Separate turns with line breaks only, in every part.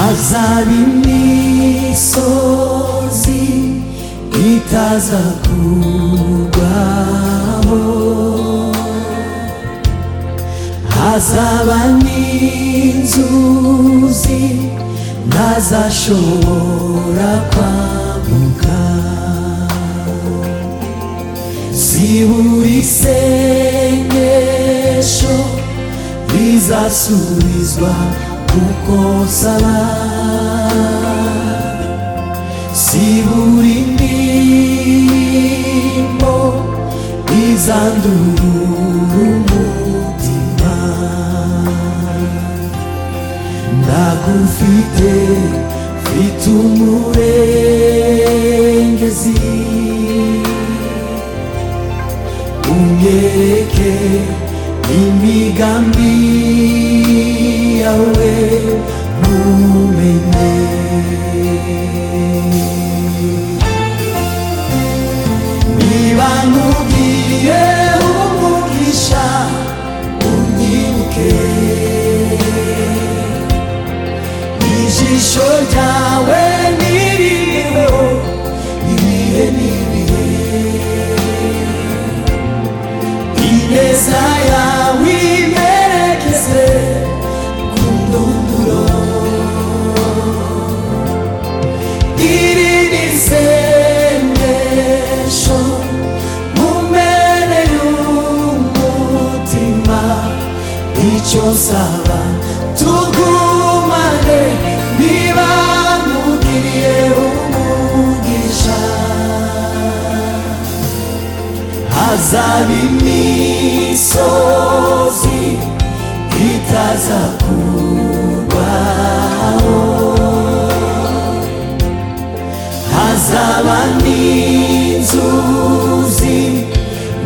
azaba imisozi itaza kugwaho hazaba n'inzuzi ntazashobora kwambuka zibura isengesho rizasubizwa kuko nsaba zibura indirimbo izandurura umutima ndagufite mfite umurengezi unyereke imigambi yawe ntumenye niba nkubwiye umugisha unyibuke ijisho ryawe niririweho ibihe n'ibihe ineza yawe imerekeze ku ndunduro iri ni isengesho mu mpera y'umutima icyo nsaba tugumane niba nkugiriye umugisha hazaba imisozi itaza kurwaho hazaba n'inzuzi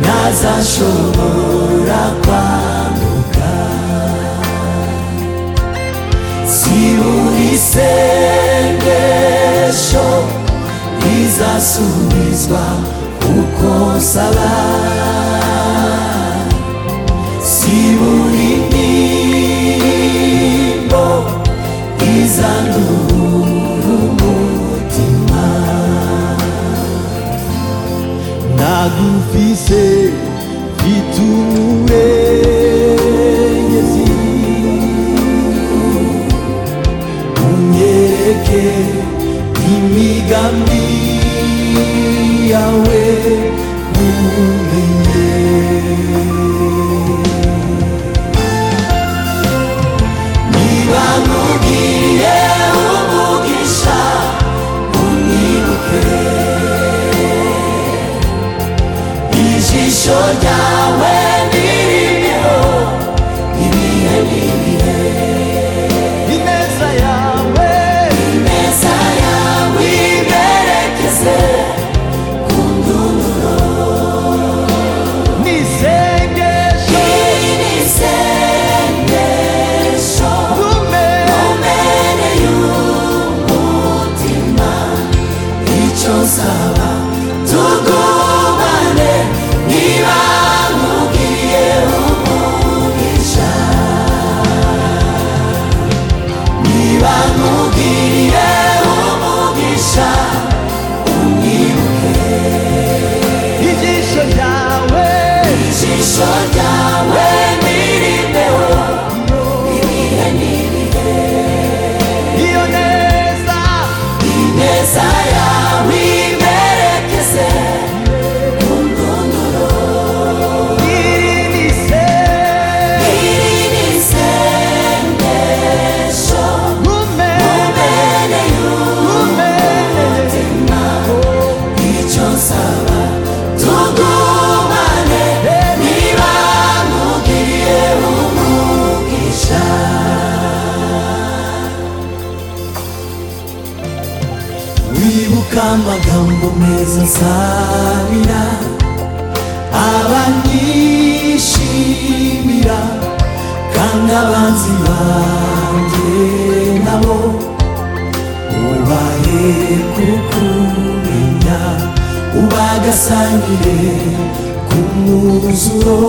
ntazashobora kwambuka zibura isengesho rizasubizwa uko nsaba zibura indirimbo izandurura umutima nagufise mfite umurengezi unyereke imigambi yawe ntumenye niba nkubwiye umugisha unyibuke ijisho ryawe ntiririho ibihe n'ibihe ineza yawe ineza yawe iberekeze ku ndunduro
n'isengesho
iri ni isengesho
kumera
mbere y'umutima icyo nsaba tugumane niba nkubwiye umugisha niba nkubwiye umugisha unyibuke
ijisho ryawe
ijisho ryawe ntirimbeho ibihe n'ibihe
iyo neza
ineza yawe imerekeze ku ndunduro
iri n'isengesho
iri ni isengesho
kumera
mbere y'umutima icyo nsaba tugumane niba nkugiriye umugisha wibuka amagambo meza nsabira abanyishimira kandi abanzi banjye nabo ubahe kukumenya ubagasangire ku mwuzuro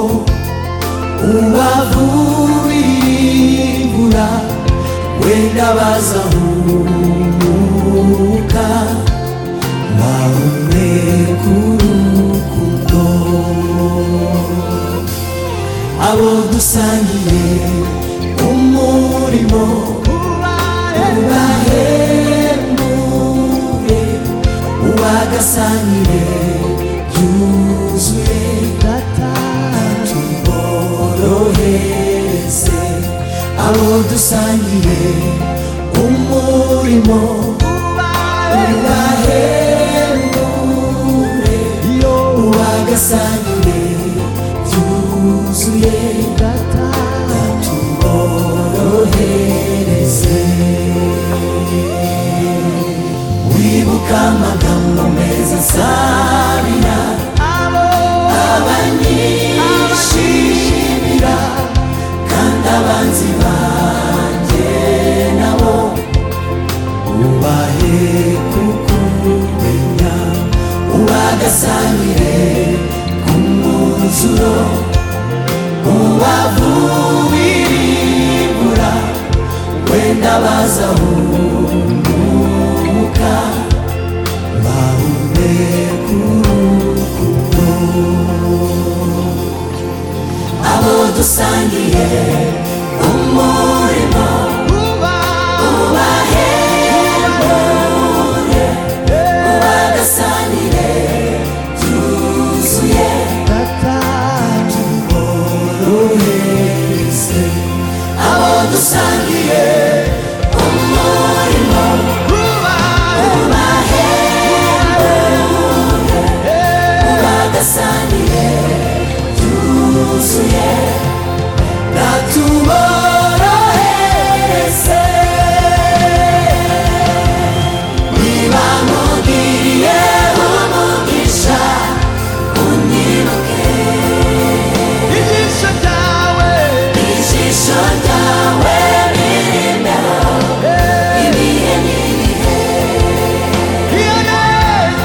ubavubiribura wenda bazahumuka waumwe k'urukundo abo dusangiye umurimo ubahembuye ubagasangire byuzuye tuborohereze abo dusangiye umurimo ubahemure ubagasangire byuzuye tuborohereze wibuka amagambo meza nsabira abanyishimira kandi abanzi banjye nabo ubahe kukumenya ubagasangire ku mwuzuro ubavubirimbura wenda bazahumuka bahume abo dusangiye umurimo ubahemure ubagasangire byuzuye tuborohereze abo dusangiye umurimo ubagasangire byuzuye natuborohereze niba mugiriye umugisha unyibuke
Ijisho ryawe
ijisho ryawe ririnda ibihe n'ibihe
iyo neza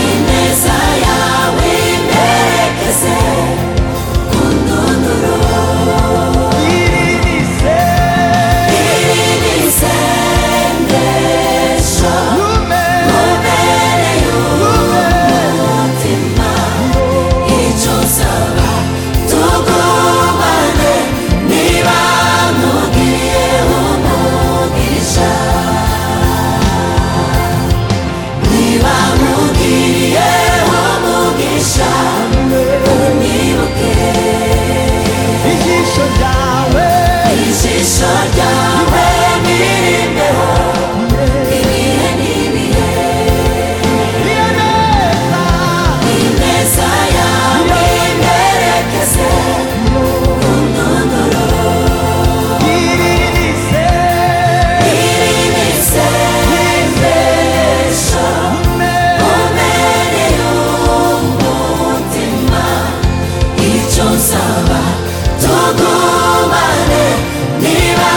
ineza yawe imperekeze ku ndunduro
irinise
iri ni isengesho
ume
ubereye umutima icyo usaba tugumane niba nkubwiye umugisha niba nkubwiye umugisha unyibuke
ijisho ryawe
ijisho ryawe rirembeho ibihe n'ibihe
iyo neza
ineza yawe imperekeze ku ndunduro
irinise
tugumane niba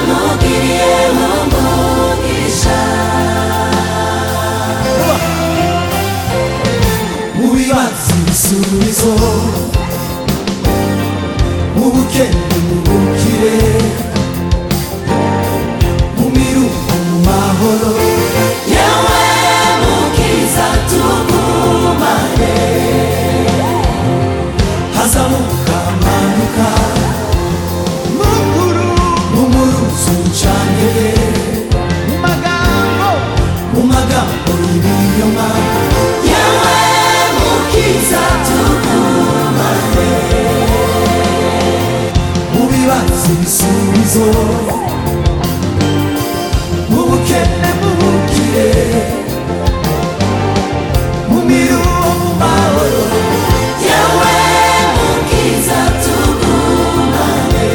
nkugiriye umugisha mu bibatsi ibisubizo mu bukene mu bukire mu miruko mu mahoro yewe mukiza tugumane hazamuka amanuka
mukuru
mu muruzi ucanire
mu magambo
mu magambo y'ibinyoma yewe mukiza tugumane mu bibazo ibisubizo mu bukene mu bukire mu miruho mu mahoro yewe mukiza tugumane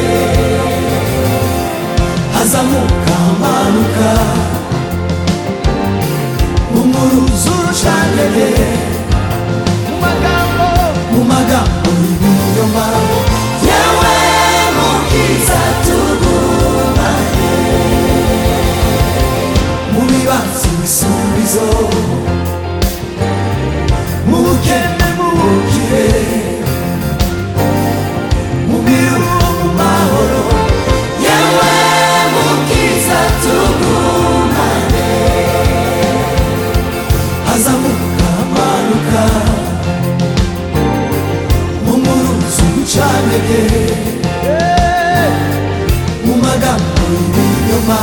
hazamuka amanuka mu muruzi urucanire
mu magambo
mu magambo y'ibinyoma yewe mukiza tugumane urucandege
Eh,
mu magambo y'ibinyoma